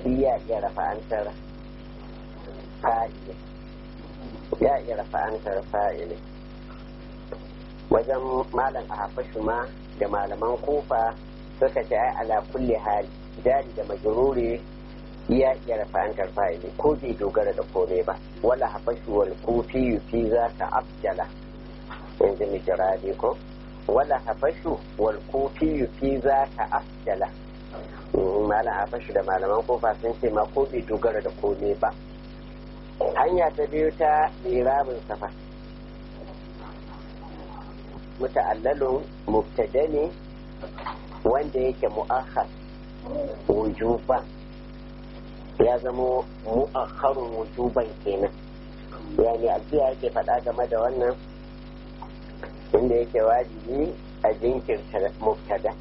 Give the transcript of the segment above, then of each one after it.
iya iya rafa'antar fa'ili ya iya rafa'antar fa'ili wajen malam a hafashu ma da malaman kufa suka ce ai ala kulli hali jari da majruri ya iya rafa'antar fa'ili ko bai dogara da kome ba wala hafashu wal kufi fi za ka afjala yanzu mijiradi ko wala hafashu wal kufi fi za ka afjala malam hafashu da malaman kufa sun ce ma ko bai dogara da kome ba hanya ta biyu ta lirabin safa muta'allalun mubtada ne wanda yake mu'akhar wujuban ya zamo mu'akharun wujuban kenan yani alfiya yake faɗa game da wannan inda yake wajibi a jinkirta mubtada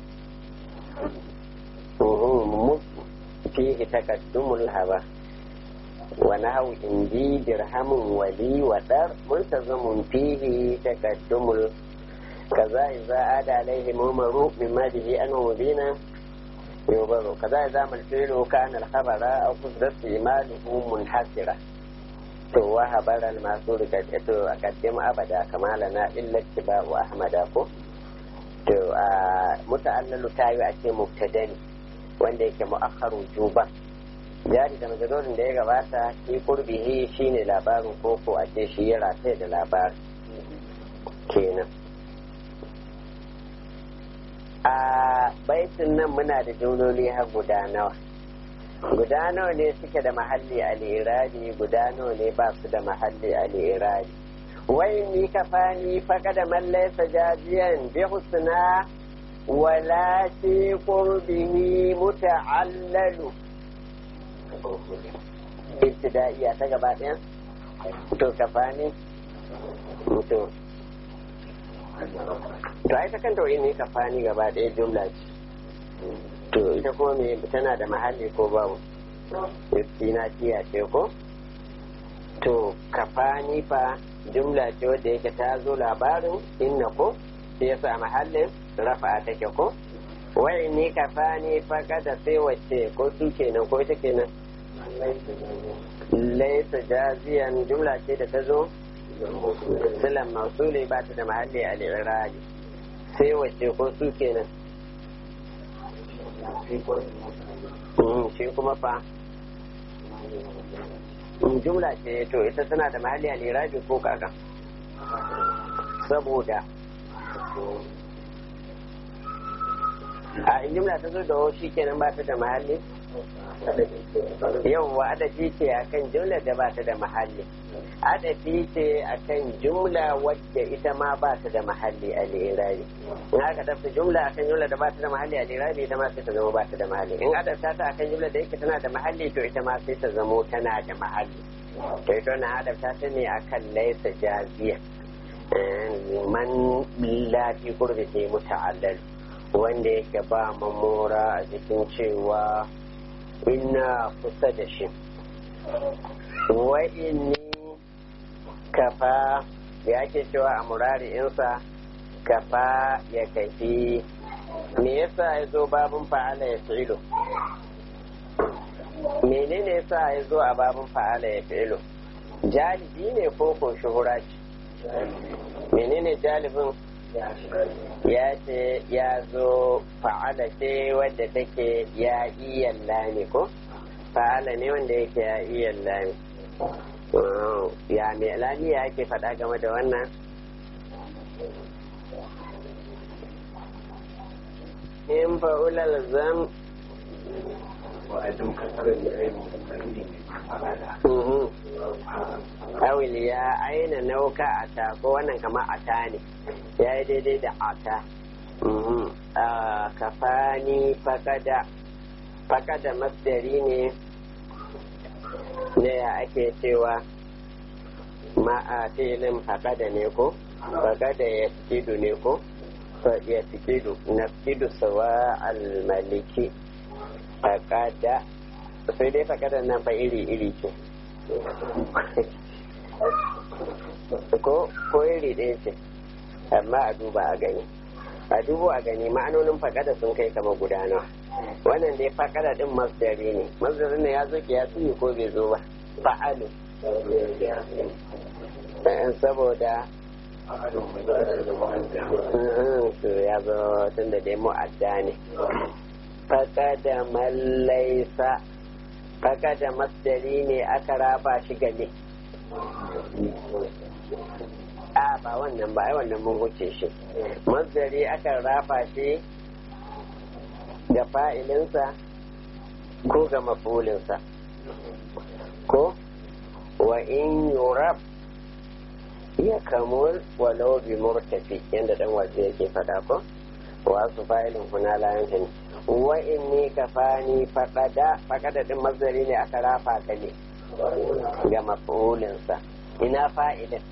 fihi takaddumul haba ونحو إنجي درهم ولي ودر ملتزم فيه تقدم كذا إذا عاد عليه ممر مما به أنه مبينا يبر كذا إذا ما الفعل كان الخبر أو قصد استعماله منحسرا to wa habaral masu to a kaddam abada kama lana illa tiba wa ahmada ko to a muta'allalu tayi a ce mubtadani wanda yake mu'akhkharu juba jari da majalurin da ya gabata shi kurbihi shine labarin koko a ce shi ya rataye da labarin kenan a baitin nan muna da jumloli har guda nawa guda nawa ne suke da mahalli a lirari guda nawa ne ba su da mahalli a lirari wai ni kafani faka da mallaisa jajiyan bi husna wala fi qurbihi muta'allalu ibtidaiya ta gaba ɗaya to kafani to to ai ta kanta wani ne kafani gaba ɗaya jumla ce to ita kuma me tana da mahalli ko babu istina tiya ce ko to kafani fa jumla ce wadda yake ta zo labarin inna ko sai ya sa mahallin rafa take ko wai ni kafani fa kada sai wacce ko su kenan ko ita kenan laisa jaziyan jumla ce da ta zo silan mausuli ba ta da mahalli a lirari sai wacce ko su kenan shi kuma fa jumla ce to ita tana da mahalli a lirabi ko kaka saboda a in jumla ta zo da shi kenan ba ta da mahalli yawwa adafi ce akan jumla da ba ta da mahalli adafi ce akan jumla wadda ita ma ba ta da mahalli a lirabi in aka tafi jumla akan jumla da ba ta da mahalli a lirabi ita ma sai ta zama ba ta da mahalli in adafta ta akan jumla da yake tana da mahalli to ita ma sai ta zamo tana da mahalli to ita na adafta ta ne akan laisa jaziya man lafi kurbi sai muta'allal wanda yake ba mamora a jikin cewa ina kusa da shi wa inni kafa da ake cewa a murari'insa kafa ya kafi me yasa ya zo babin fa'ala ya fi'ilo menene yasa ya zo a babin fa'ala ya fi'ilo jalibi ne ko ko shuhura ce menene jalibin ya ce ya zo fa'ala ce wadda take ya iya lami ko fa'ala ne wanda yake ya iya lami ya mai lami ya ake faɗa game da wannan in fa'ulal zam awil ya aina nauka a ta ko wannan kama a ta ne ya yi daidai da a ta kafani fakada fakada masdari ne ne ya ake cewa ma a filin fakada ne ko fakada ya fikidu ne ko ya fikidu na fikidu sawa almaliki fakada sai dai fakada nan fa iri-iri ce ko ko iri ɗaya ce amma a duba a gani a dubo a gani ma'anonin fakada sun kai kama gudana wannan dai fakada din masdari ne masdari ne ya zo kiyasi ko bai zo ba fa'alu saboda ya zo tun da dai mu'adda ne fakada mallaisa fakada masdari ne aka raba shi gane a ba wannan ba ai wannan mun wuce shi masdari aka rafa shi ga fa'ilinsa ko ga mafulinsa ko wa in yurab ya kamul walau bi murtafi yadda dan waje yake fada ko wa su fa'ilin huna la yanhin wa inni kafani faqada faqada din mazari ne aka rafa ka ne ga mafulinsa ina fa'ilin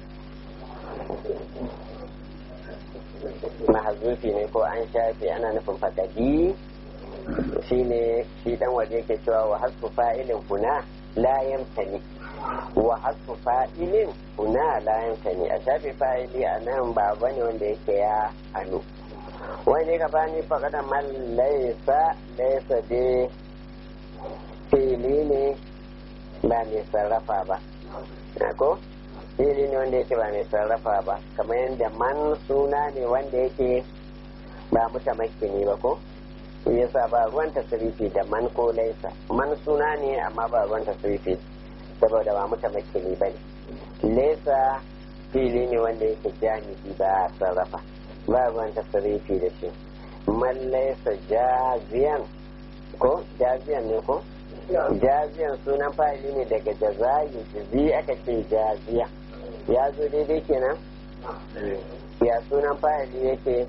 mahazufi ne ko an shafe ana nufin fakadi shi ne shi dan waje ke cewa wa hasfu fa'ilin huna la yamtani wa hasfu fa'ilin huna la yamtani a shafe fa'ili a nan ba bane wanda yake ya hannu wani ka bani fakada man laisa laisa dai fili ne ba mai sarrafa ba ko fili ne wanda yake ba mai sarrafa ba kamar yadda man suna ne wanda yake ba mutamakki ne ba ko yasa ba ruwan tasirifi da man ko laisa man suna ne amma ba ruwan tasirifi saboda ba mutamakki ne ba ne laisa fili ne wanda yake jami'i ba a sarrafa ba ruwan tasirifi da shi man laisa jaziyan ko jaziyan ne ko jaziyan sunan fa'ili ne daga jazayi jizi aka ce jaziya ya zo daidai kenan ya sunan fa'ili yake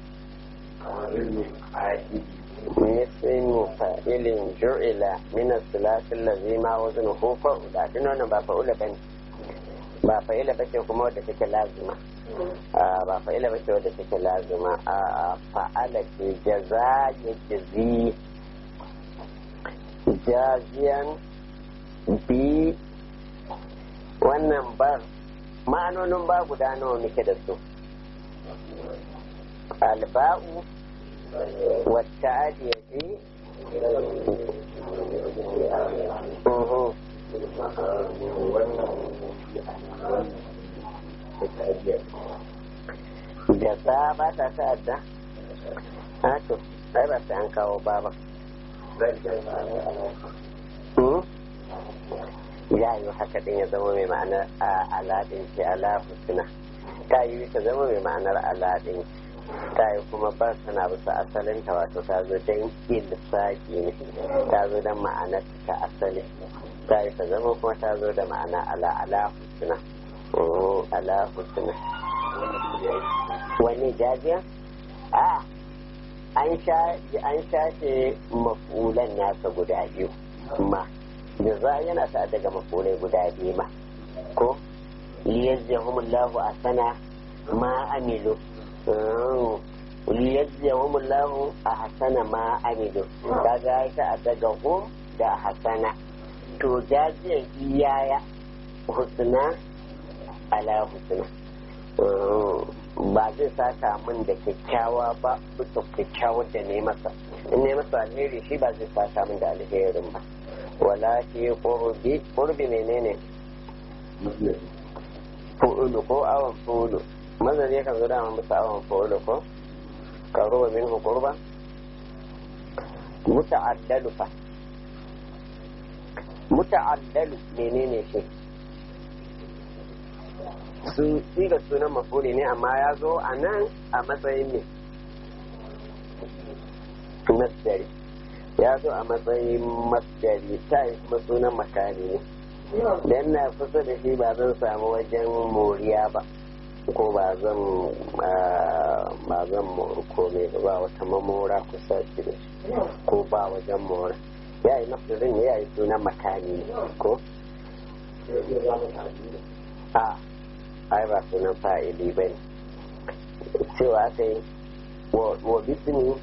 مثل فائل جعل من الثلاث الذي ما وزنه فأولى دين wannan ba fa'ula bane ba fa'ila bace kuma wadda take lazima ba fa'ila bace wadda take lazima a fa'ala ce jaza ya jazi jaziyan bi wannan bar ma'anonin ba guda nawa muke da su alba'u والتعدية Jasa ba ta ta'adda? Haka, ai ba ta an kawo ba ba. Ya yi haka ɗin ya zama mai ma'anar aladin ce ala husna. Ta yi ta zama mai ma'anar aladin ce. ta yi kuma ba tana bisa asalin ta wato ta zo don ilsaki ne ta zo don ma'ana ta asali ta yi ta zama kuma ta zo da ma'ana ala ala husna ala husna wani jajiya a an shafe mafulan nasa guda biyu ma da za yana ta daga mafulai guda biyu ma ko liyazzahumullahu asana ma amilu liyajziyahum Allahu ahsana ma amilu kaga ta daga hum da hasana to jaziyan iyaya husna ala husna ba zai saka min da kyakkyawa ba bisa kyakkyawar da ne masa in ne masa alheri shi ba zai saka min da alherin ba wala fi qurbi qurbi menene fu'ulu ko awan fu'ulu mazari kan zo dama bisa awon fa'ulu ko karuwa min hukurba muta'addalu fa muta'addalu menene shi su siga sunan mafuli ne amma ya zo a nan a matsayin ne masdari ya zo a matsayin masdari ta yi kuma sunan makani ne dan na kusa da shi ba zan samu wajen moriya ba ko ba zan ba zan kome ba wata mamora kusa shi da shi ko ba wajen mora ya yi mafirin ya yi sunan makani ne ko a ai ba sunan fa'ili ba ne cewa aka yi wa bisini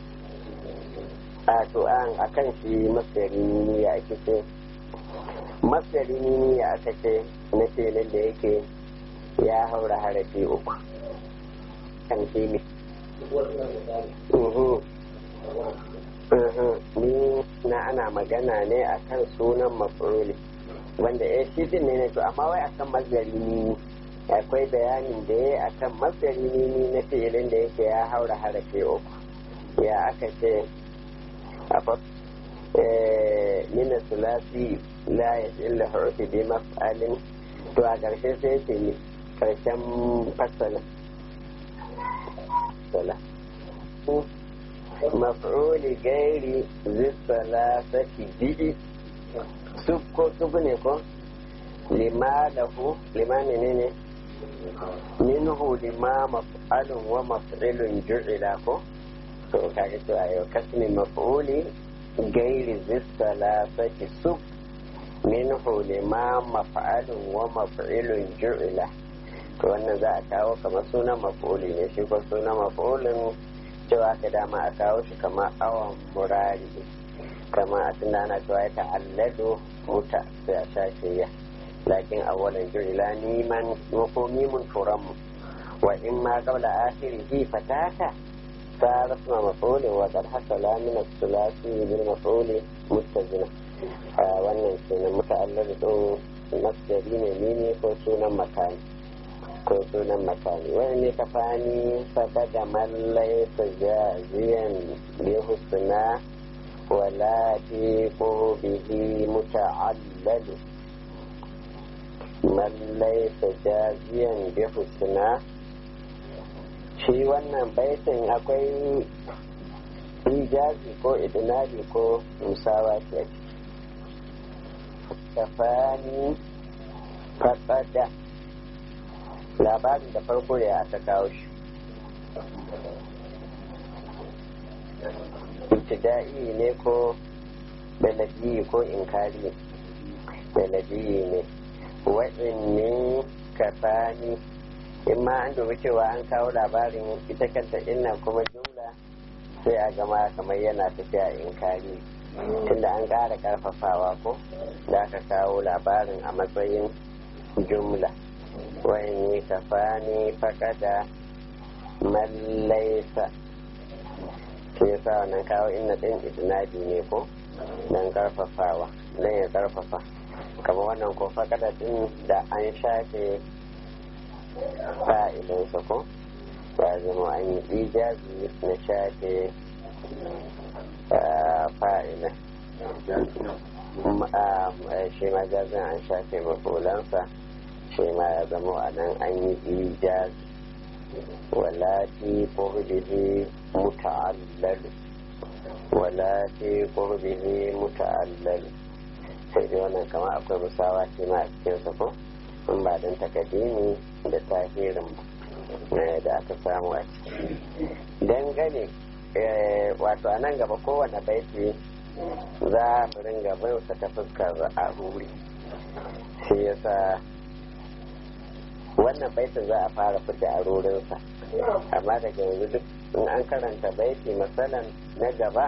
a to an a kan shi masari ne ya ake ce masari ne ya aka ce na filin da yake ya haura harafi uku kan shi ne ni na ana magana ne akan sunan maf'uli wanda ya shi din ne to amma wai akan mazari ne akwai bayanin da ya akan mazari ne na fi'ilin da yake ya haura harafi uku ya aka ce a min sulasi la illa hurufi bi maf'alin to a ƙarshe sai ce ne ƙarshen fasala sala maf'uli gairi zisala saki bi'i sub ko sub ne ko lima lahu lima ne ne minhu lima maf'alun wa maf'ilun ju'ila ko to kaga to ayo kasmi maf'uli gairi zisala saki sub minhu lima maf'alun wa maf'ilun ju'ila to wannan za a kawo kamar sunan maf'uli ne shi ko sunan maf'ulin cewa ka dama a kawo shi kamar awon murari kama a tunda ana cewa ya ta'allado muta sai a shafe ya lakin awalan ju'ila niman ko mimun turanmu wa in ma qabla akhirihi fatata صار اسم مفعول وقد حصل من الثلاثي بالمفعول متزنة wannan kenan muta'allar din masdari ne ne ko sunan makani ko sunan makani wani ne ka fani faka da mallai jaziyan bi husna wala fi bihi muta'allal mallai jaziyan bi husna shi wannan baitin akwai ijazi ko idinabi ko musawa ce tafani faɗaɗa labarin da farko ya aka kawo shi ibtida'i ne ko beladiyi ko inkari beladiyi ne wa'inni kafani in ma an dubi cewa an kawo labarin ita kanta inna kuma jumla sai a gama kamar yana tafiya inkari tunda an ƙara ƙarfafawa ko da aka kawo labarin a matsayin jumla wayan yi kafani fakada mallaisa shi yasa wannan kawo inna ɗin isnadi ne ko don ƙarfafawa don ya ƙarfafa kamar wannan ko fakada ɗin da an shafe fa'ilinsa ko ya zama an yi ijazi na shafe fa'ilin shi ma jazin an shafe mafulansa shi ma ya zama a nan an yi ijazi wala fi qurbihi muta'allalu wala fi qurbihi muta'allalu sai dai wannan kama akwai musawa shi ma a cikinsa ko in ba don takadimi da tahirin da aka samu a ciki dangane wato a nan gaba kowane baiti za mu ringa baiwata ta fuskar a ruri shi yasa wannan baitin za a fara fita a rurinsa amma daga yanzu duk in an karanta baiti matsalan na gaba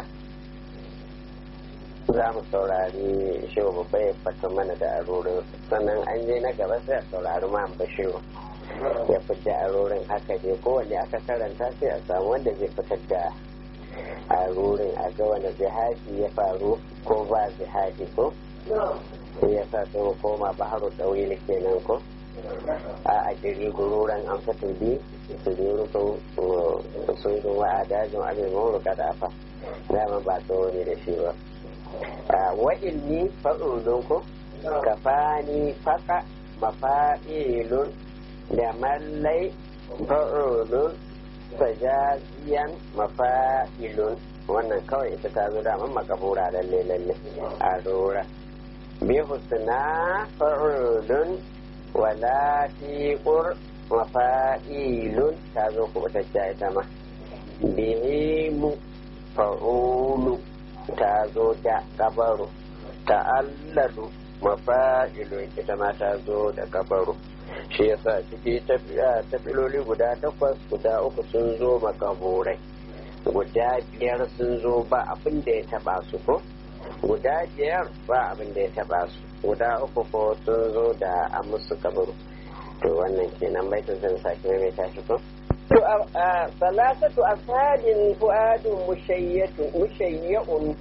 za mu saurari shehu babba ya fata mana da arorin sannan an je na gaba sai a saurari ma bashiru ya fita arorin haka dai kowanne aka karanta sai a samu wanda zai fitar da arorin a ga wani jihadi ya faru ko ba jihadi ko sai ya sa sai mu koma baharu ɗauyi kenan ko a a jiri gururan an fito bi su je rukun sun zuwa a dajin abin mawuruka da afa dama ba tsawo ne da shi ba wa ilmi fa'ulun ko kafani faka mafa'ilun da mallai fa'ulun sajaziyan mafa'ilun wannan kawai ita ta zo daman makabura lalle lalle a rora bi husna fa'ulun wala tiqur mafa'ilun ta zo kubutacciya ita ma bihimu fa'ulu ta zo da kabaru ta'allalu mafa'ilu ita ma ta zo da kabaru shi yasa ciki tafiloli guda takwas guda uku sun zo makaburai guda biyar sun zo ba abin da ya taba su ko guda biyar ba abin da ya taba su guda uku ko sun zo da an musu kabaru to wannan kenan baitin zan sake mai tashi ko ثلاثة أفهاد فؤاد مشيت مشيع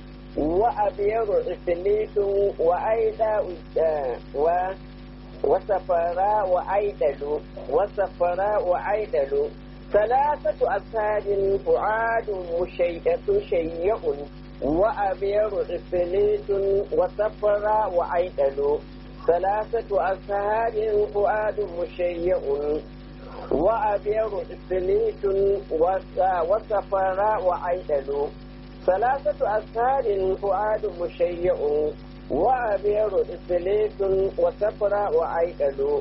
وأبيض عفليت وأيضا و وسفراء وأيدل وسفراء وأيدل ثلاثة أفهاد فؤاد مشيع شيع وأبيض عفليت وسفراء وأيدل ثلاثة أفهاد فؤاد مشيع وأبيض إفليت وسفراء وعيدل ثلاثة أسهار فؤاد مشيع وأبيض إفليت وسفراء وعيدل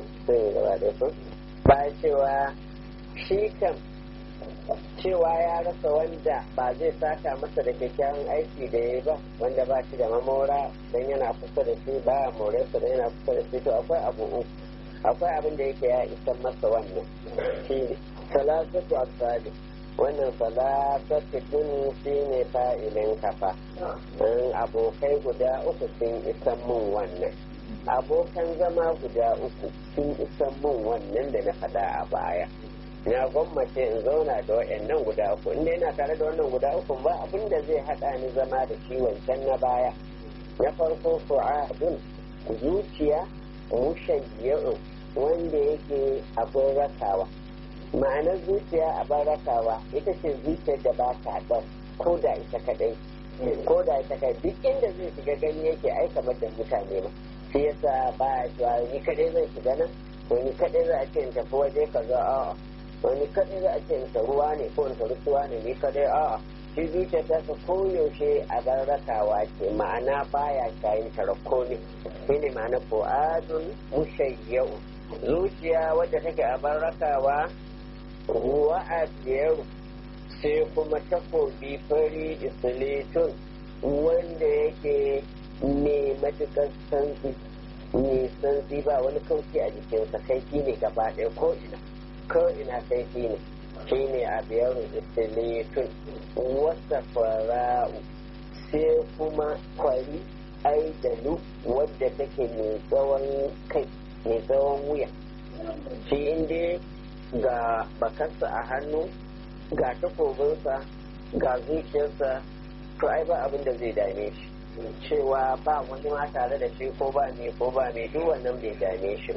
bayan cewa shi kan cewa ya rasa wanda ba zai saka masa da kyakkyawan aiki da ya ba wanda ba shi da mamora don yana kusa da shi ba morarsa don yana kusa da shi to akwai abu uku akwai abin da yake ya isa masa wannan shi ne salasatu asali wannan salasatu din shi ne fa'ilin kafa in abokai guda uku sun isa mun wannan abokan zama guda uku sun isa mun wannan da na faɗa a baya na gwammace in zauna da waɗannan guda uku inda yana tare da wannan guda uku ba abin da zai haɗa ni zama da shi wancan na baya na farko fu'adun zuciya mushayyi'un wanda yake abin rakawa ma'anar zuciya abin rakawa ita ce zuciyar da ba ta ɗan ko da ita kadai ko da ita kadai duk inda zai shiga gani yake ai kamar da mutane ma shi yasa ba a cewa ni kadai zai shiga nan ko ni kadai za a ce in tafi waje kaza a'a wani kadai za a ce in ruwa ne ko in ruwa ne ni kadai a'a shi zuciya ta ta koyaushe a rakawa ce ma'ana baya shayin tarako ne shi ne ma'ana fu'adun mushayyau zuciya wadda take a rakawa ruwa a biyar sai kuma takobi fari isilitun wanda yake mai matukar santsi mai santsi ba wani kauci a jikinsa kai ne gaba ɗaya ko ina ko ina kai ne shi ne a biyar isilitun wasa fara'u sai kuma kwari aidalu wadda take mai tsawon kai mai tsawon wuya shi inda ga bakarsa a hannu ga takobinsa ga zuciyarsa to ai ba abin da zai dame shi cewa ba wani ma tare da shi ko ba me ko ba me duk wannan bai dame shi ba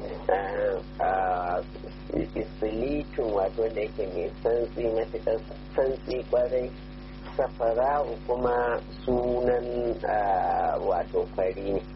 isilitun wato da yake mai santsi matuƙar santsi kwarai safara'u kuma sunan wato fari ne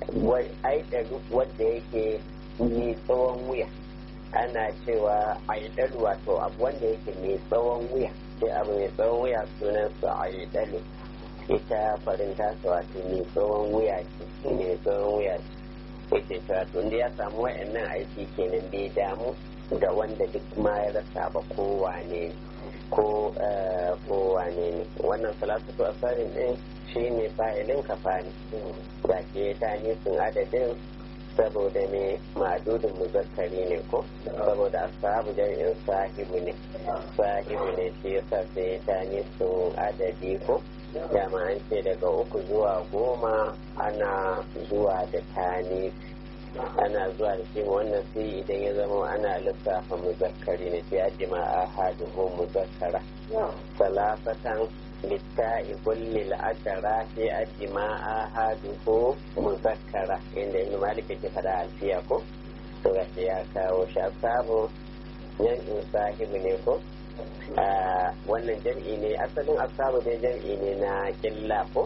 aidalu wadda yake mai tsawon wuya ana cewa aidalu wato abu wanda yake mai tsawon wuya sai abu mai tsawon wuya sunansa aidalu ita farin tasa wato mai tsawon wuya ce mai tsawon wuya ce yake cewa tun da ya samu wa'annan aiki kenan bai damu da wanda duk ma ya rasa ba ko wane ko ko wane ne wannan salatu asarin din shi ne fa'ilin kafani da ke ta sun adadin saboda me ma'adudin muzakkari ne ko saboda ashabu jami'in sahibu ne sahibu ne shi yasa sai ta sun adadi ko dama an ce daga uku zuwa goma ana zuwa da tani ana zuwa da shi wannan sai idan ya zama ana lissafa muzakkari ne sai aji ma ahaduhu muzakkara salasatan litta'i kulli al'ashara sai aji ma ahaduhu muzakkara inda ibn malik yake fada alfiya ko to ga ya kawo shi asabu yan sahibu ne ko wannan jam'i ne asalin asabu dai jam'i ne na killa ko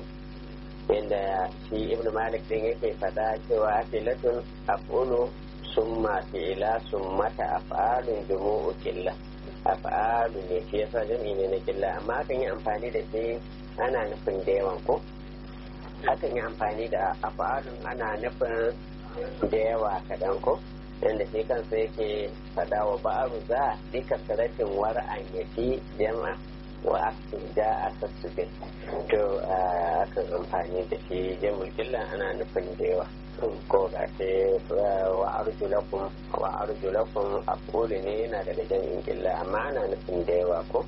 inda shi ibn malik din yake fada cewa filatun af'ulu summa fi'ila summata af'alun jumu'u killa af'alu ne shi yasa jam'i ne na killa amma akan yi amfani da shi ana nufin da yawan ko akan yi amfani da af'alun ana nufin da yawa kaɗan ko yadda shi kansa yake faɗa wa ba'aru za bi kasaratin war'an ya fi jama wa aksu da a sassubin to akan amfani da shi jamul killa ana nufin da yawa ko ga ce wa arjulakum wa arjulakum aqulu ne yana daga jami'in killa amma ana nufin da yawa ko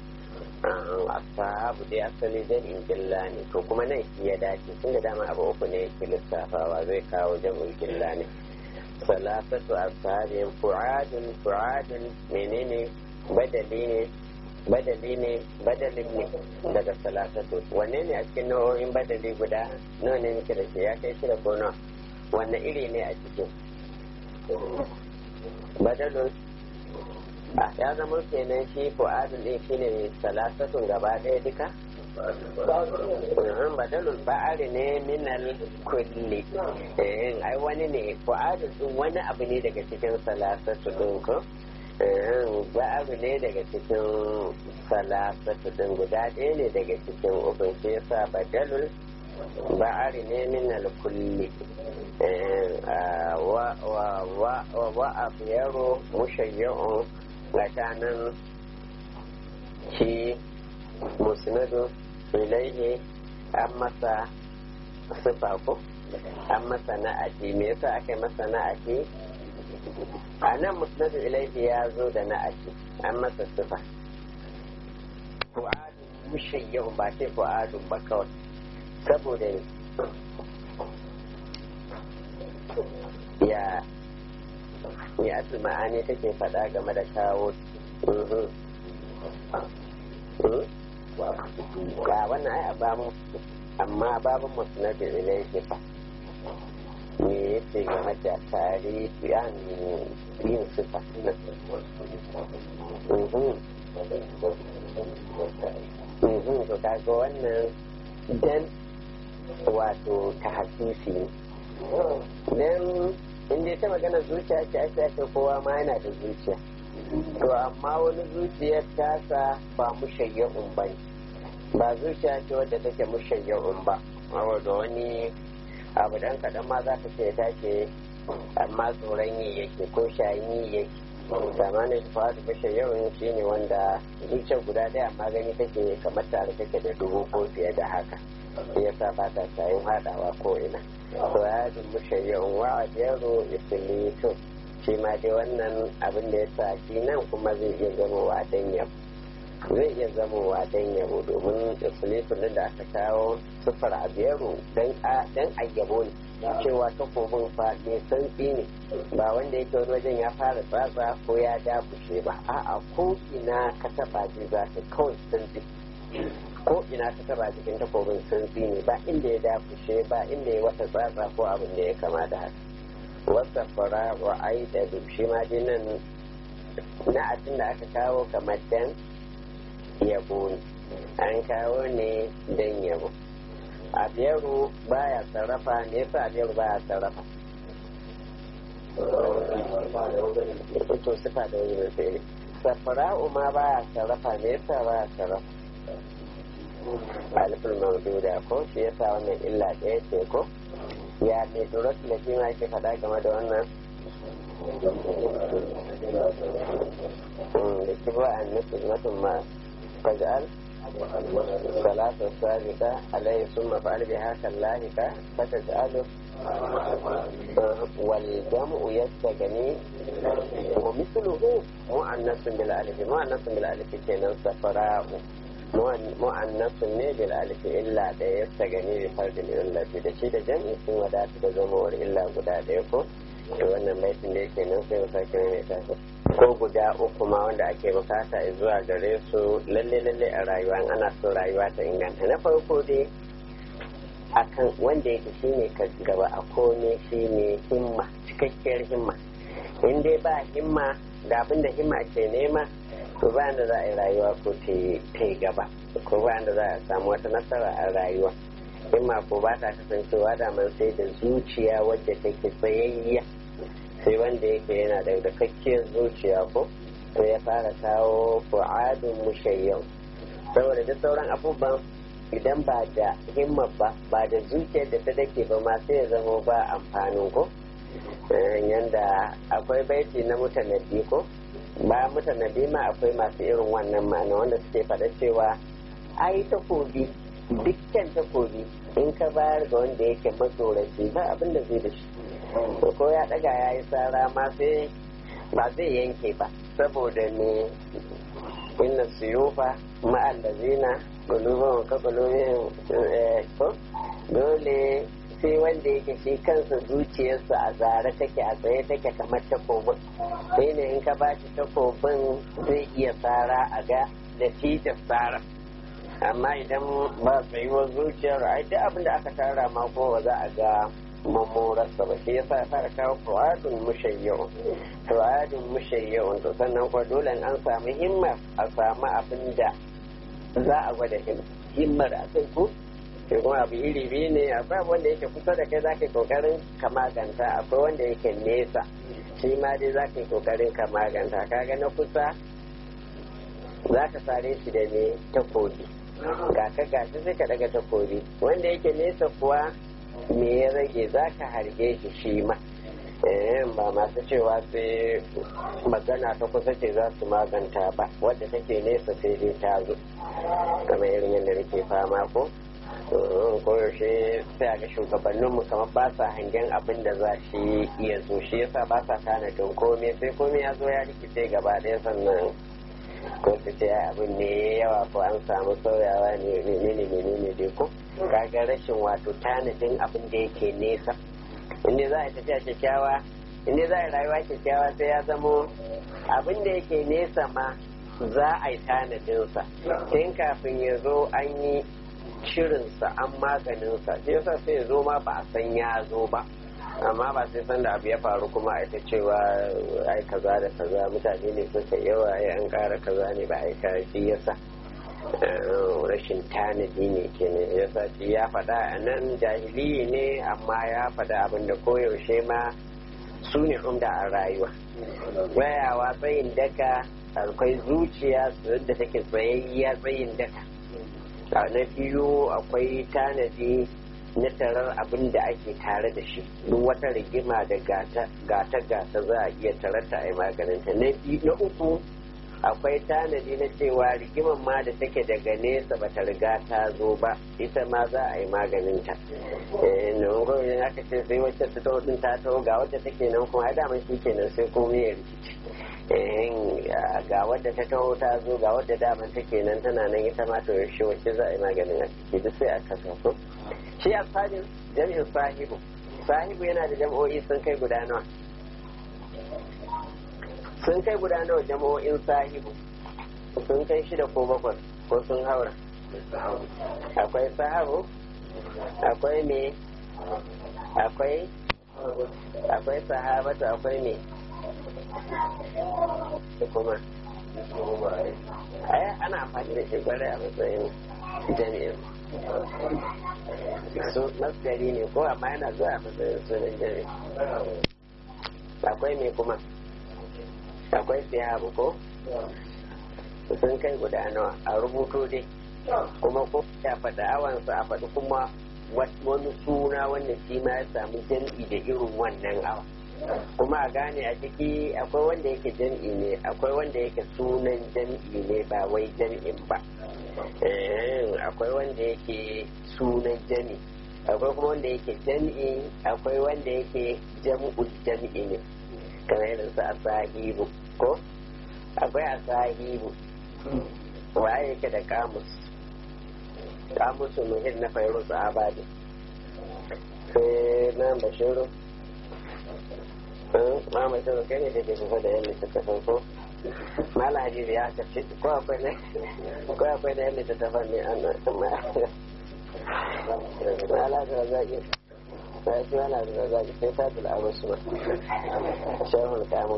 abu dai asali jami'in killa ne to kuma nan ya dace tun da dama abu uku ne yake lissafawa zai kawo jam'ul killa ne salasatu ashabin fu'adun fu'adun menene badali ne badali ne badalin ne daga salasatu wanne ne a cikin nau'o'in badali guda nawa ne muke da shi ya kai shida ko nawa wanne iri ne a cikin badalun a ya zama kenan shi fu'adun ɗin shi ne salasatun gaba ɗaya duka badalul ba'ari ne minal kulli ai wani ne fu'adun ɗin wani abu ne daga cikin salasatu ɗin ko ba'aru ne daga cikin salasatu ɗin guda ɗaya ne daga cikin ukun shi yasa badalul ba'ari ne minal kulli wa abyaru mushayya'un tsakanin shi musnadu ilaihi an masa sifa ko an masa na'ati me yasa aka yi masa na'ati a nan musnadu ilaihi ya zo da na'ati an masa sifa fu'adun mushayya'un ba ce fu'adun ba kawai saboda ya ya asul ma'ani take faɗa game da kawo ga wannan ai abamu amma babun musnadin ilaihi fa me yace game da tarihi an yin sifa to kaga wannan dan wato ta hasisi ne dan in dai ta magana zuciya ce ake ake kowa ma yana da zuciya to amma wani zuciyar tasa ba mushayya'un ba ne ba zuciya ce wadda take mushayya'un ba da wani abu dan kaɗan ma za ka ce take amma tsoron yi yake ko shayin yi yake zamanin fawadu mushayya'un shi ne wanda zuciyar guda ɗaya amma gani take kamar tare take da dubu ko fiye da haka yasa ba ta shayin haɗawa ko ina furadun mushayya'un wa ajaru isilitun shi ma dai wannan abin da ya sa shi nan kuma zai iya zamowa dan yabo zai iya zamowa dan yabo domin isilitun da aka kawo sufar abiyaru dan ayyabo ne cewa takobin fa mai santsi ne ba wanda yake wani wajen ya fara tsatsa ko ya dakushe ba a'a ko ina ka taba ji za ka kawai santsi ko ina ta taba jikin takobin santsi ne ba inda ya dafushe ba inda ya wata tsatsa ko abin da ya kama da haka wasa fara wa ai da shi ma nan na abin da aka kawo kamar dan yabo ne an kawo ne dan yabo abiyaru baya sarrafa ne yasa abiyaru baya sarrafa to sifa da wani mai fere safara'u ma baya sarrafa ne yasa baya sarrafa alifin maududa ko shi yasa wannan illa ɗaya ce ko ya mai durat da shi ma ke faɗa game da wannan da ki ba an nufi mutum ma fajal salatu sabika alayhi summa fa'al bi haka lahika fataj'alu wal jam'u yastagani wa mithluhu mu'annasun bil alif mu'annasun bil alif kenan safara'u mu'annasun ne bil alif illa da ya gani bi fardin illati da shi da jam'i sun wadata da zamawar illa guda ɗaya ko to wannan baitin da yake nan sai mu sake mai tafi ko guda uku ma wanda ake bukata zuwa gare su lalle lalle a rayuwa ana so rayuwa ta inganta na farko dai akan wanda yake shine ka gaba a kome shine himma cikakkiyar himma in dai ba himma da abin da himma ke nema to ba da za a yi rayuwa ko ta yi gaba ko ba da za a samu wata nasara a rayuwa himma ko ba ta kasancewa da man sai da zuciya wadda take tsayayya sai wanda yake yana da dakakkiyar zuciya ko to ya fara kawo fu'adun mushayyau saboda duk sauran abubuwan idan ba da himma ba ba da zuciyar da ta dake ba ma sai ya zama ba amfanin ko yanda akwai baiti na mutanabbi ko ba mutanabbi ma akwai masu irin wannan ma'ana wanda suke faɗa cewa ai takobi dukkan takobi in ka bayar ga wanda yake matsoraci ba abin da zai da shi ko ya ɗaga ya yi tsara ma sai ba zai yanke ba saboda ne inna suyufa ma'allazina gulubin ka gulubin ko dole sai wanda yake shi kansa zuciyarsa a zare take a tsaye take kamar takobin sai ne in ka ba shi takobin zai iya tsara a ga da tijar tsara amma idan ba tsayuwar zuciyar ai duk abin da aka tara ma ko ba za a ga mamorarsa ba shi yasa ya fara kawo fu'adun mushayyau fu'adun mushayyau to sannan kuwa dole an samu himmar a samu abin da za a gwada himmar a kai ko sai kuma abu iri biyu ne akwai abu wanda yake kusa da kai za ka yi kokarin ka maganta akwai wanda yake nesa shi ma dai za ka yi kokarin ka maganta kaga na kusa za ka sare shi da ne takobi ga ka gashi sai ka daga takobi wanda yake nesa kuwa me ya rage za ka harbe shi shi ma ba masu cewa sai magana ta kusa ce za su maganta ba wadda take nesa sai dai ta zo kamar irin yadda nake fama ko koyaushe sai a ga shugabanninmu kamar ba sa hangen abin da za shi iya zo shi yasa ba sa tanadin komai sai komai ya zo ya rikice gaba ɗaya sannan ko su ce abin ne yawa ko an samu sauyawa ne menene menene dai ko kaga rashin wato tanadin abin da yake nesa inda za a tafiya kyakkyawa inda za a rayuwa kyakkyawa sai ya zamo abin da yake nesa ma za a yi tanadinsa tun kafin ya zo an yi shirinsa an maganinsa shi yasa sai ya zo ma ba a san ya zo ba amma ba sai san da abu ya faru kuma a ita cewa ai kaza da kaza mutane ne suka yawa ai an kara kaza ne ba ai shi yasa rashin tanadi ne kenan yasa shi ya faɗa a nan jahiliyi ne amma ya faɗa abin da koyaushe ma su ne umda a rayuwa wayawa tsayin daka akwai zuciya da take tsayayya tsayin daka a na biyu akwai tanadi na tarar abin da ake tare da shi duk wata rigima da gata gata za a iya tararta a yi maganinta na uku akwai tanadi na cewa rigiman ma da take daga nesa bata riga ta zo ba ita ma za a yi maganinta nan gwamnati aka ce sai wacce ta taho din ta taho ga wacce take nan kuma daman shi kenan sai komai ya rikici ga wadda ta taho ta zo ga wadda daman take nan tana nan ita ma to yaushe wacce za a yi maganin a ciki duk sai a kasa so shi a sadin jami'in sahibu sahibu yana da jam'o'i sun kai guda nawa sun kai guda nawa jama'o'in sahibu sun kai shida ko bakwai ko sun haura akwai sahabu akwai me akwai akwai sahabatu akwai me kuma ai ana amfani da shi kwarai a matsayin jami'in su masgari ne ko amma yana zuwa a matsayin sunan jami'in akwai me kuma akwai siyabu ko sun kai guda nawa a rubuto dai kuma ko ya faɗa awansa a faɗi kuma wani suna wanda shi ma ya samu jam'i da irin wannan awa kuma a gane a ciki akwai wanda yake jam'i ne akwai wanda yake sunan jam'i ne ba wai jam'in ba akwai wanda yake sunan jam'i akwai kuma wanda yake jam'i akwai wanda yake jam'ul jam'i ne kamar irin su asahibu ko akwai asahibu waye yake da kamus kamusu muhim na fairuz abadi sai na bashiru ma bashiru kai ne da ke kusa da yan littattafan ko mala hadisi ya kace ko akwai ne ko akwai da yan littattafan ne an mala da zaki sai shi wani da zaki sai ta dula abu su ba shehul kamus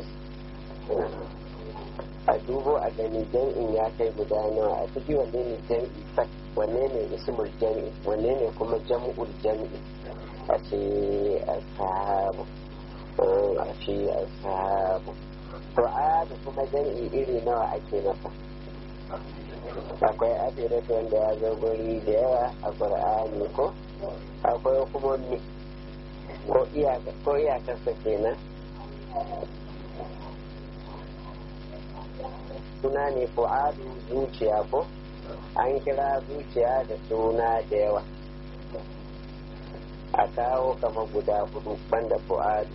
a dubo a gani jam'in ya kai guda nawa a ciki wanne ne jam'i sak wanne ne ismul jam'i wanne ne kuma jam'ul jam'i a ce ashabu a ce ashabu to a da kuma jam'i iri nawa ake masa akwai adiratu wanda ya zo guri da yawa a qur'ani ko akwai kuma ko iyakarsa kenan suna ne fu'adu zuciya ko an kira zuciya da suna da yawa a kawo kama guda hudu banda fu'adu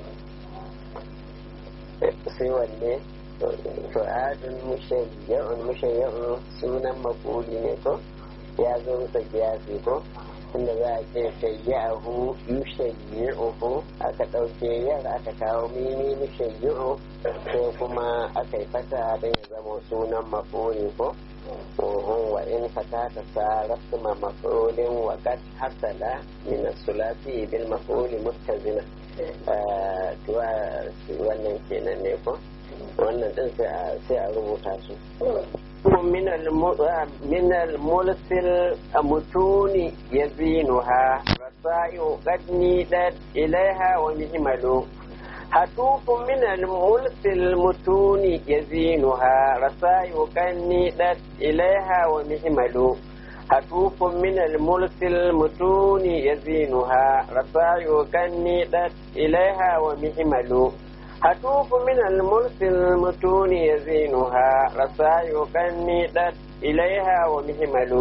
sai wanne fu'adun mushayya'un mushayya'un sunan makuli ne ko ya zo bisa giyasi ko tunda za a ce shayyahu yushayyi'uhu aka ɗauke yar aka kawo mini yushayyi'u sai kuma aka yi fata don ya zama sunan mafuri ko wa in fata ta sa rasma mafulin wa kat hasala min sulasi bil mafuli muttazina tuwa wannan kenan ne ko wannan din sai a rubuta su من من الملسل متون يزينها رسائل قد نيدت إليها ومهمل هتوف من الملس المتون يزينها رسائل قد نيدت إليها ومهمل هتوف من الملس المتون يزينها رسائل قد نيدت إليها ومهمل هتوف من الملس المتون يزينها رسائل كنيدت إليها ومهمل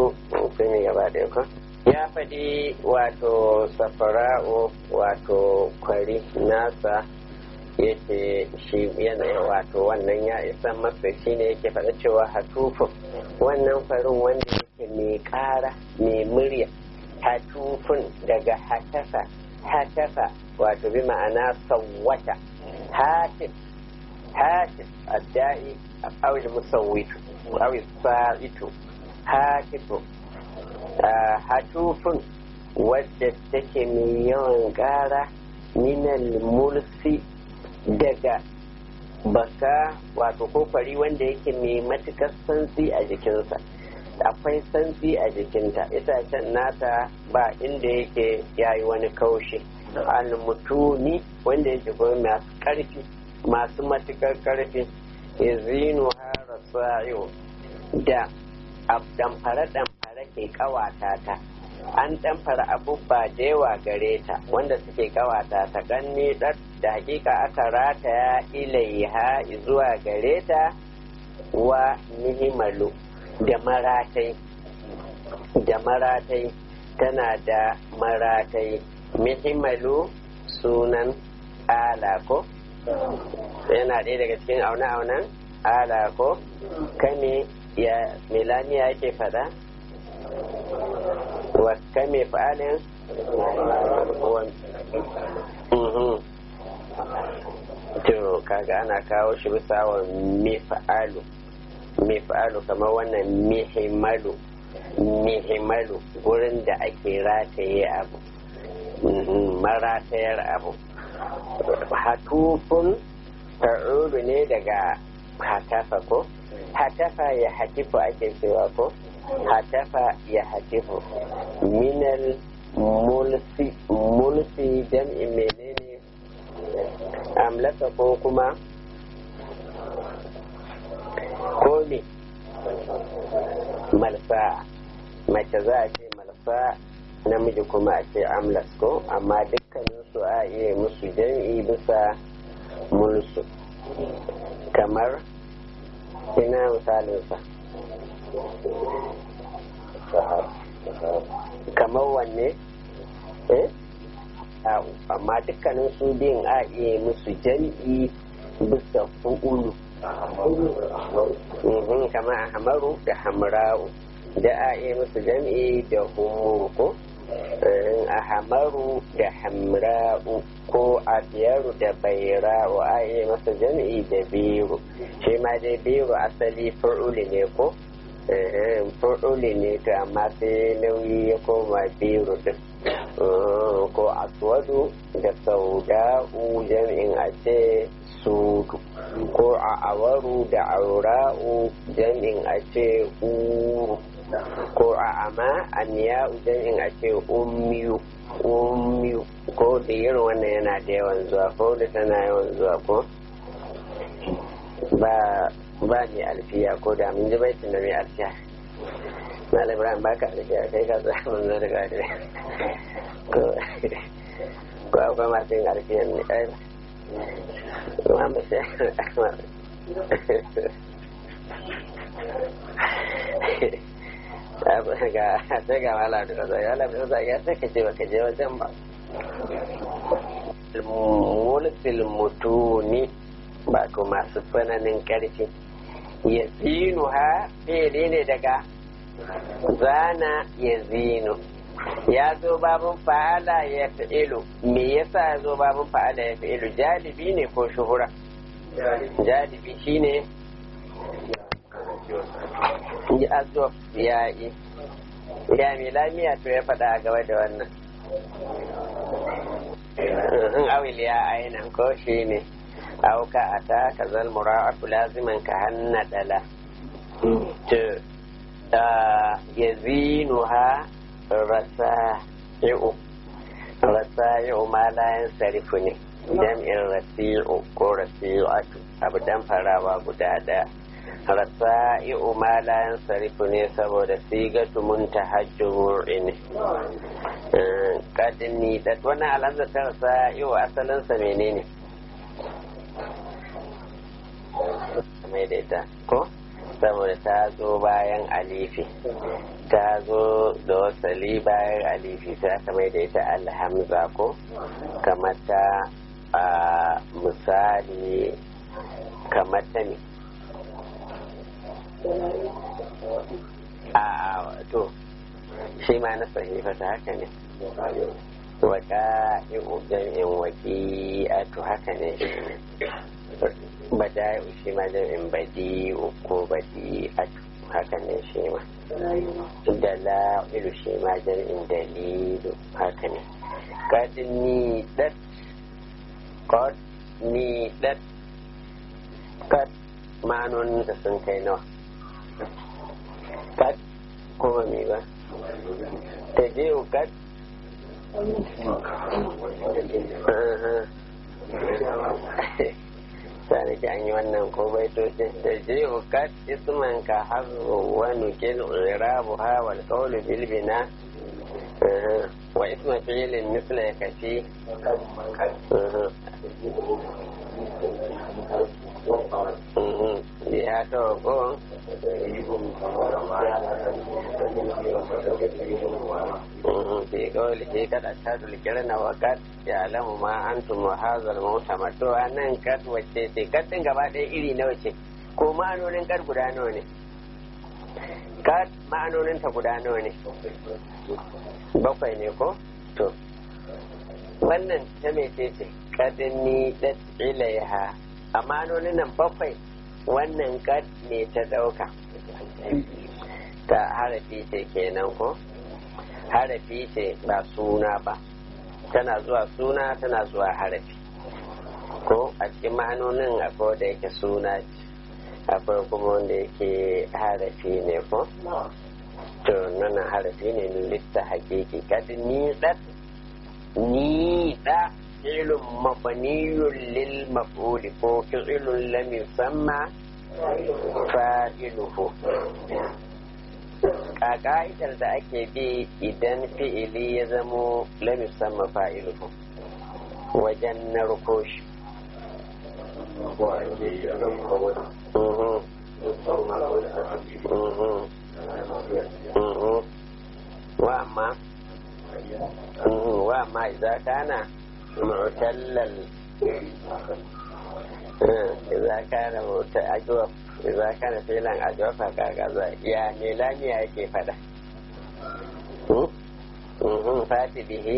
ya faɗi wato safara'u wato kwari nasa yake shi yana wato wannan ya isa masa shi ne yake faɗa cewa hatufin wannan farin wanda yake mai ƙara mai murya hatufin daga hatafa hatafa wato bi ma'ana sawwata هاتف هاتف الدائي أو المصوت أو الصائت هاتف هاتوف wadda take mai yawan ƙara minal mulsi daga baka wato kofari wanda yake mai matukar santsi a jikinsa akwai santsi a jikinta itacen nata ba inda yake yayi wani kaushi almutuni wanda yake kuma masu ƙarfi masu matukar ƙarfi izinu hara sa'iyo da damfare damfare ke ƙawata ta an damfara abubba da yawa gare ta wanda suke ƙawata ta ganni da hakika aka rataya ilaiha zuwa gare ta wa nihimalu da maratai da maratai tana da maratai mihimalu sunan ala ko yana ɗaya daga cikin aune-aunen ala ko kame ya milaniya yake fada wa kame fa'alin to kaga ana kawo shi bisa wa mifa'alu mifa'alu kamar wannan mihimalu mihimalu gurin da ake rataye abu maratayar abu hatufun ta'udu ne daga hatafa ko hatafa ya hatifu ake cewa ko hatafa ya hatifu minal mulsi mulsi jam'i menene amlaka ko kuma ko ne malsa mace za a ce malsa namiji kuma a ce amlas ko amma dukkanin su a iya musu jam'i bisa mulsu kamar ina misalinsa kamar wanne eh amma dukkanin su biyun a iya musu jam'i bisa fu'ulu kamar ahmaru da hamra'u da a iya musu jam'i da humuru ko ahamaru da hamra'u ko abiyaru da baira'u a iya masa jam'i da biru shi ma dai biru asali fur'uli ne ko fur'uli ne to amma sai nauyi ya koma biru din ko aswadu da sauda'u jam'in a ce sudu ko a awaru da aura'u jam'in a ce uru ko a ama aniya jam'in a ce ummiyu ummiyu ko da irin wannan yana da yawan zuwa ko da tana yawan zuwa ko ba ba ne alfiya ko da mun ji baitin da mai alfiya Malam Ibrahim baka alfiya kai ka tsaya mun zo daga ko ko akwai masu yin alfiyan ne ai kuma ba sai ga sai ga wala da kaza ya la bisa ya sai ka je baka je wajen ba mulkil mutuni ba ko masu tsananin karfi ya zinu ha fiye ne daga zana ya zinu ya zo babin fa'ala ya fi'ilu me yasa ya zo babin fa'ala ya fi'ilu jalibi ne ko shuhura jalibi shine ya zo ya yi ya mai lamiya to ya faɗa a gaba da wannan in awil ya ainihin ko shi ne auka a ta ka zalmura laziman ka hanna dala to ya zinu ha rasa yi'u rasa yi'u ma layan sarifu ne jam'in rasi'u ko rasi'atu abu dan farawa guda daya rasa i'u ma layan sarifu ne saboda sigatu muntahajjur ne kadini da wannan alhamza ta rasa i'u asalinsa menene mai da ita ko saboda ta zo bayan alifi ta zo da wasali bayan alifi ta aka mai da ita alhamza ko kamar ta a misali kamar ta ne a to shi ma na sahifa ta haka ne waka jam'in waki a to haka ne shi ne bada shi ma jam'in badi ko badi a haka ne shi ma da la'ilu shi ma jam'in dalilu haka ne kad ni dat kad ni dat kad ma'anonin da sun kai nawa kad kuma me ba ta je kad sani ki an yi wannan ko baitocin da je kad isman ka hazu wa nukil irabu ha wal qawlu bil bina wa isma fi'lin misla yakfi ya to ko في قوله قد أشهد الكرن وقد يعلم ما أنتم وهذا المؤتمر to anan kad wacce ce kad din gaba ɗaya iri nawa ce ko ma'anonin kad guda nawa ne kad ma'anonin ta guda nawa ne bakwai ne ko to wannan ta mece ce kadini dat ilaiha a ma'anonin nan bakwai wannan kad ne ta ɗauka ta harafi ce kenan ko harafi ce ba suna ba tana zuwa suna tana zuwa harafi ko a cikin ma'anonin akwai da yake suna akwai kuma wanda yake harafi ne ko to nan harafi ne litta hakiki kadi ni dat ni da fi'lun mabniyun lil maf'uli ko fi'lun lam yusamma fa'iluhu a ka'idar da ake bi idan fi'ili ya zamo lam yusamma fa'iluhu wajen narko shi wa amma wa amma idza kana mu'tallal idza kana mu'tallal idza kana filan ajwafa kaga ya ne lamiya yake fada fati bihi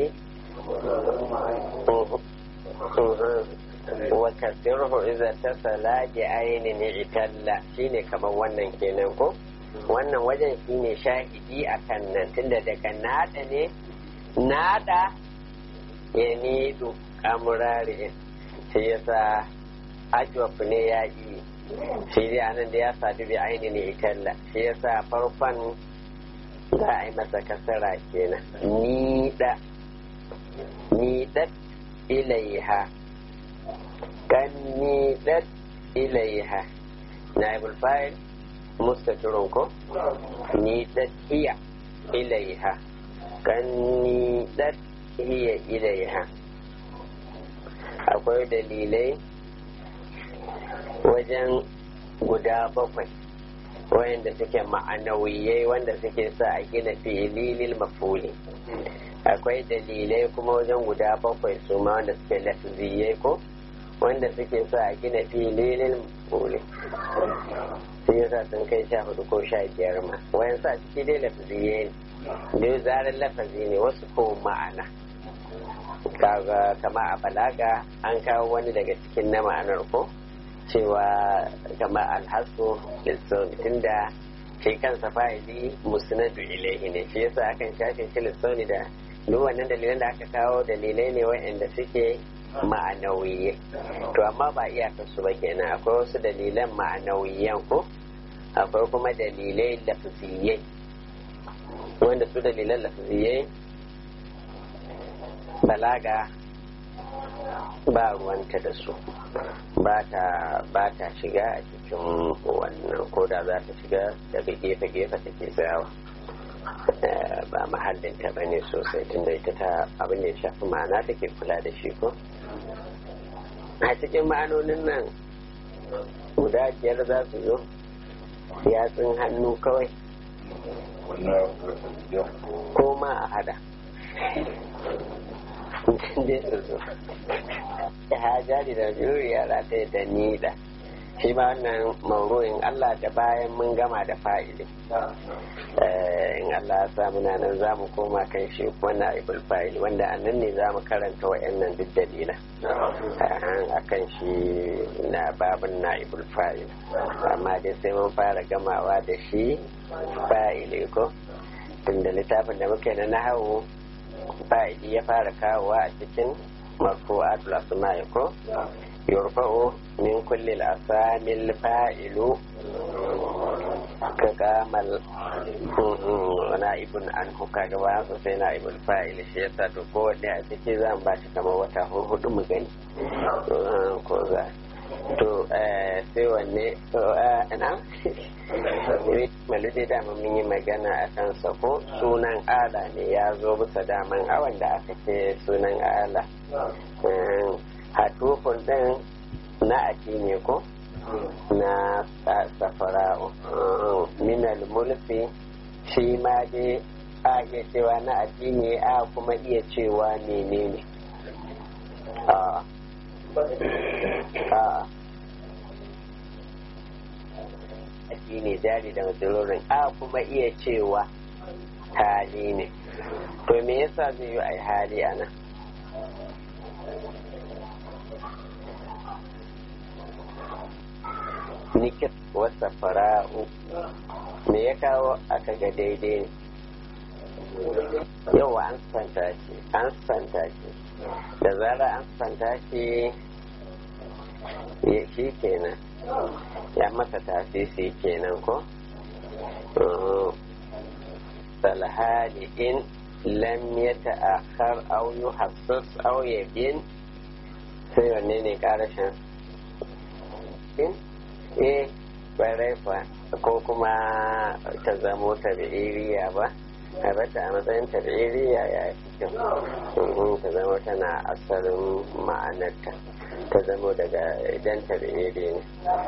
wa kasirhu idza tasala bi ainin italla shine kamar wannan kenan ko wannan wajen shine shahidi akan nan tunda daga nada ne nada ya nidu amurari shi yasa ajwaf ne ya yi shi dai anan da ya sadu bi ainin italla shi yasa farkon za a yi masa kasara kenan ni da ni dat ilaiha kan ni dat ilaiha naibul fa'il mustatirun ko ni dat hiya ilaiha kan ni dat hiya ilaiha akwai dalilai wajen guda bakwai wayanda suke ma'anawiyai wanda suke sa a gina fililil mafuli akwai dalilai kuma wajen guda bakwai su ma wanda suke lafziyai ko wanda suke sa a gina fililil mafuli sai yasa sun kai sha hudu ko sha biyar ma wayan sa ciki dai lafziyai ne biyu zarar lafazi ne wasu ko ma'ana kaga kama a balaga an kawo wani daga cikin na ma'anar ko cewa kama alhasu lissauni tunda shi kansa fa'ili musnadu ilaihi ne shi yasa akan shafe shi lissauni da duk wannan dalilan da aka kawo dalilai ne wa'anda suke ma'anawiye to amma ba iyakar su ba kenan akwai wasu dalilan ma'anawiyan ko akwai kuma dalilai lafziyai wanda su dalilan lafziyai balaga ba ruwanta da su ba ta shiga a cikin wannan ko da za ta shiga daga gefe-gefe take tsayawa ba mahallinta ba ne sosai tunda ita ta abin da ya shafi ma'ana take kula da shi ko a cikin ma'anonin nan guda biyar za su zo yatsun hannu kawai ko ma a hada dai su zo ya jari da juriya ta da ni da shi ma wannan mauru'in Allah da bayan mun gama da fa'ili in Allah ya sa muna nan za mu koma kan shi wannan ibul fa'ili wanda a nan ne za mu karanta wa'annan duk dalila a kan shi na babin na ibul fa'ili amma dai sai mun fara gamawa da shi fa'ili ko tunda littafin da muke na nahawu fa'ili ya fara kawowa a cikin marfu'atul asma'i ko يرفع من كل الأسامي الفاعل كقامل na'ibun an huka gaba su sai na'ibul fa'il shi yasa to kowanne a ciki zan ba shi kamar wata hudu mu gani ko za to sai wanne ina maludi da mun yi magana a kan ko sunan ala ne ya zo bisa daman awan da aka ce sunan ala hatufun ɗin na aji ne ko na safara'u minal mulki shi ma dai a iya cewa na aji ne a kuma iya cewa menene a a aji ne jari da matsalolin a kuma iya cewa hali ne to me yasa zai yi a hali a nan nikit wasa fara'u me ya kawo aka ga daidai ne yau an santa shi an santa shi da zara an santa shi ya shi kenan ya masa tasisi kenan ko salhali in lam ya ta'akhar au yuhassas au yabin sai wanne ne karashin in eh kwarai kwa ko kuma ta zamo tabi'iriya ba a bata a matsayin tabi'iriya ya fi kyau ta zamo tana asalin ma'anarta ta zamo daga idan tabi'iri ne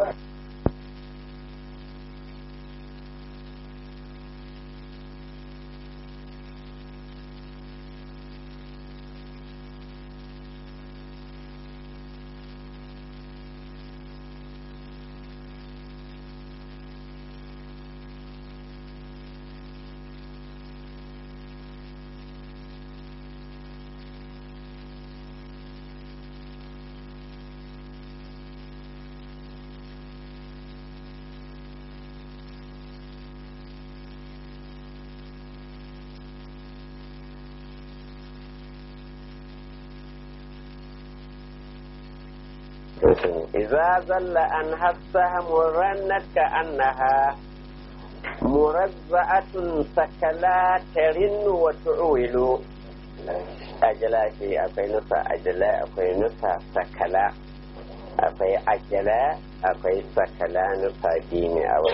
إذا زل عنها السهم رنت كأنها مرزعة سكلا ترن وتعول أجلا شيء أكوي نسا أجلا أكوي نسا سكلا أكوي أجلا أكوي سكلا نسا ديني أو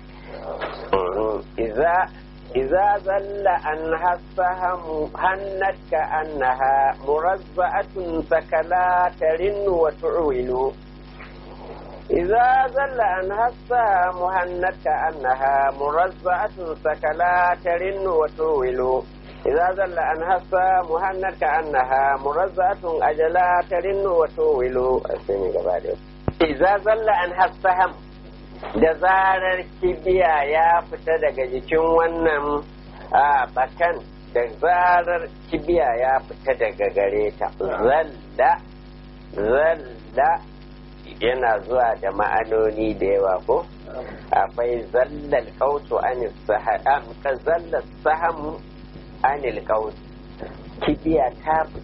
إذا إذا زل عنها السهم هنت كأنها مرزعة سكلا ترن وتعول إذا زل عنها السهم هنت كأنها مرزعة سكلا ترن وتعول إذا زل عنها السهم هنت كأنها مرزعة أجلا ترن وتعول إذا زل عنها السهم da zarar kibiya ya fita daga jikin wannan a bakan da zarar kibiya ya fita daga gare ta zalla zalla yana zuwa da ma'anoni da yawa ko akwai zallal kautu anil saham ka zallal sahamu anil kautu kibiya ta